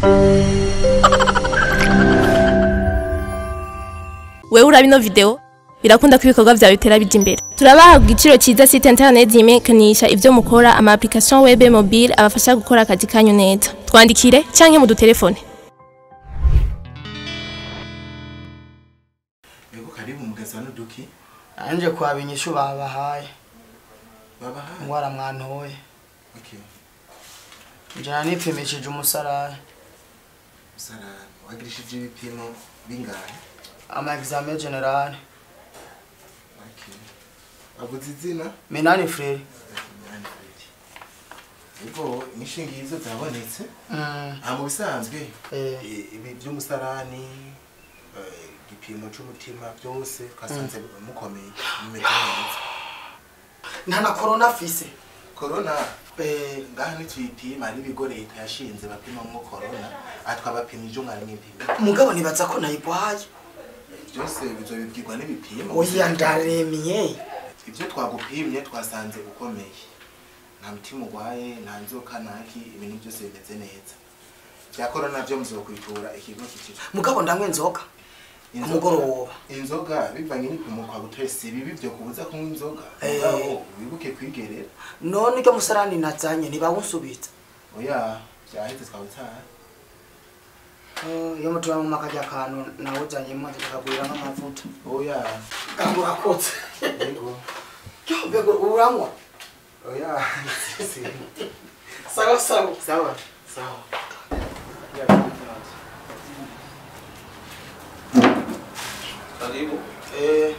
wewe uraba ino video birakunda ko ibikorwa vyawe bitera bija imbere turabaha ku giciro ciza site internet yimekanisha ivyo mukora ama application web mobile abafasha gukora akazi kanyu neza twandikire canke mu dutelefone Yego karibu mugezi wa Nuduki anje kwaba inyishu babahaye babaha ingwara mwantoye okay njana nipimishije umusarani sarani wagirishije ibipimo bingahe ama examen general okay wavuze izina minani frere Minani Fred. Yego imishingizo zabonetse mm. aha mu bisanzwe eh. i- ibi by'umusarani eh, igipimo c'umutima byose twasanze mukomeye mumeze neza nta na corona afise korona ngaha nitwipima hari ibigo leta yashinze bapimamwo korona aha twabapima ivyo mwari mwipima mugabo nibaza ko nayigwaye byose bizobibwirwa n'ibipimo oya ndaremye ibyo twagupimye twasanze ukomeye nta mutima urwaye nta nzoka naki ibintu byose bimeze neza bya korona byo muzokwitura ikigo kikiri mugabo ndanywe inzoga ku mugoroba inzoga bivanye n'ipimo kwa butoye si bibi byo kubuza kunywa inzoga Eh. mugabo wibuke kwigerera none iryo musarani nazanye ntibawunsubitsa oya byaheze twabutaha Eh, iyo mutima mu makarya akantu nawuzanyemo tukagurira nk'amavuta oya kandi urakotse yego mbego uranywa oya si sawa sawa sawa sawa Karibu. eh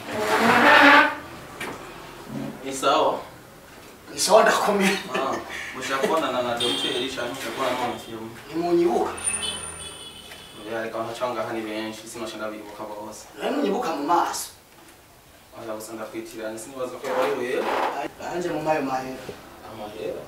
Ni sawa. ni sawa ndakomeye Ah, mushakuonana na daktari cyangwa mushakuona na filmu. ntimunyibuka Ya reka ntacanga hani benshi sinashanga bibuka bose. nawe ntunyibuka mu maso Aza gusanga kwitirana sinibaza ko wari wewe. anje mu mayo mahera Amahera.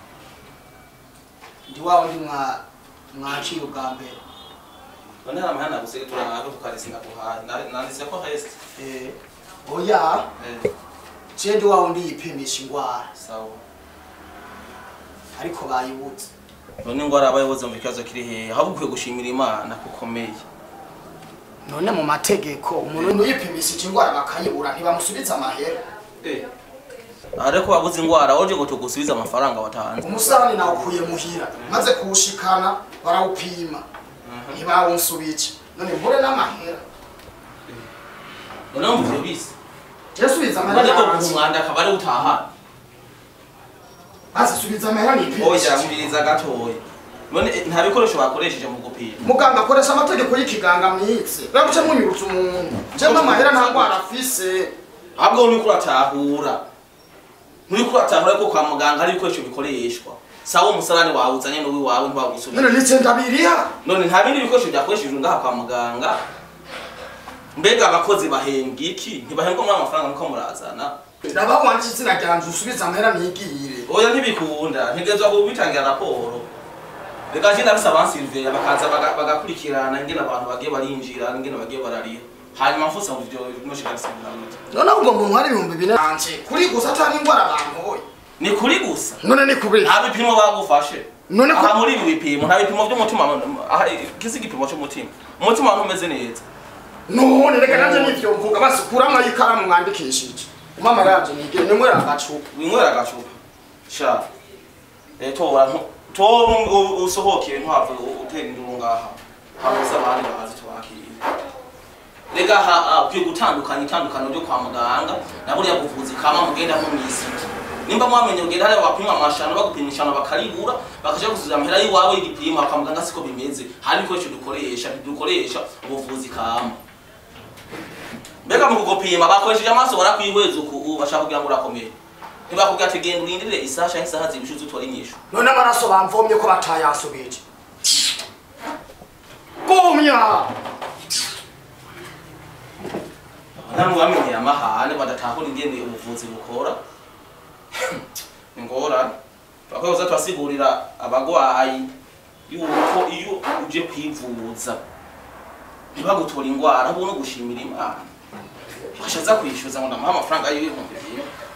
ndi wa wundi mwa mwaciye ubwa mbere None hari amahana gusetura ngaho tukaresinga kuhaye. Nanditse ko rest. eh oya Eh, je ndi wa wundi yipimisha ingwara sawa. ariko bayibuze None ngwara abayobozi mu kibazo kiri he? Ahubwo ukwiye gushimira Imana kukomeye. none mu mategeko umuntu yipimishije ingwara bakayibura ntibamusubiza amahera Eh. Ariko wabuze ingwara waje ngo tugusubize amafaranga watanze. umusarani nawukuye muhira maze kuwushikana barawupima ntibawunsubije none mbure n'amahera None muvyo bise. je subiza Maze amahera ko yanjye. kumwanda akaba ari utaha. maze subiza amahera Oya nipimishije mbiriza gatoya. None eh, nta bikoresho bakoresheje mu gupima. muganga akoresha amategeko y'ikiganga mwitse rabuce munyurutse umuntu jemwe amahera nta ngwara afise ahubwo uri kuratahura nturi kuratahura ko kwa muganga hari ibikoresho bikoreshwa sawa umusarani wawe uzanye n'uwi wawe ntiwagusubira none nice ndabiriha none nta bindi bikoresho byakoreshejwe ngaha kwa muganga mbega abakozi bahembwa iki ntibahembwa muri amafaranga muko murazana raba wanje izina ryanje usubize amahera nigire oya ntibikunda ntegerezwa kubitangira raporo reka je ndabisa abansiriveya bakaza baga- bagakurikirana ingene abantu bagiye barinjira ingene bagiye barariha hanyuma mfutse mu vyo noshikarisimiramuti none ahubwo ngo ntware ibihumbi bine anje kuri gusa atari ingwara bantoye ni kuri gusa none ni kubiri nta bipimo bagufashe none ko aha muri ibi bipimo nta bipimo by'umutima aha kisi igipimo cy'umutima umutima wantu umeze neza none reka nanje nivyo mvuga basi kuramo ikaramu mwandikishije umama yanje nigire nimwe ragacupa winywera agacupa sha eh tora nto tora u- usohokeye ntwave utera induru ngaha habuze abandi bazi tubakiriye rega ha ukwiye gutandukanya itandukano ryo kwa muganga na buriya buvuzi kama mugenda nko mw'isiti nimba mwamenye ugenda hariya bapima amashano bagupima ishano bakaribura bakaja gusubiza amahera y'iwawe y'igipimo kwa muganga siko bimeze hari ibikoresho dukoresha ntidukoresha ubuvuzi kama mbega mu kugupima bakoresheje amaso barakwihweza uku ubu bashaka kugira ngo urakomere ntibakubwira ati genda urindire isaha canke isaha zibiri uze utore inyishu none amaraso bamvomye ko batayasubije gumya namwe bamenyeye amahane badatahura ingene ubuvuzi bukora ni ngorane twakoze turasigurira abagwayi yuko iyo uje kwivuza ntibagutora ingwara ahubwo no gushimira imana bashaza kwishyuza ngo ndamuha amafaranga y'ibihumbi bimwe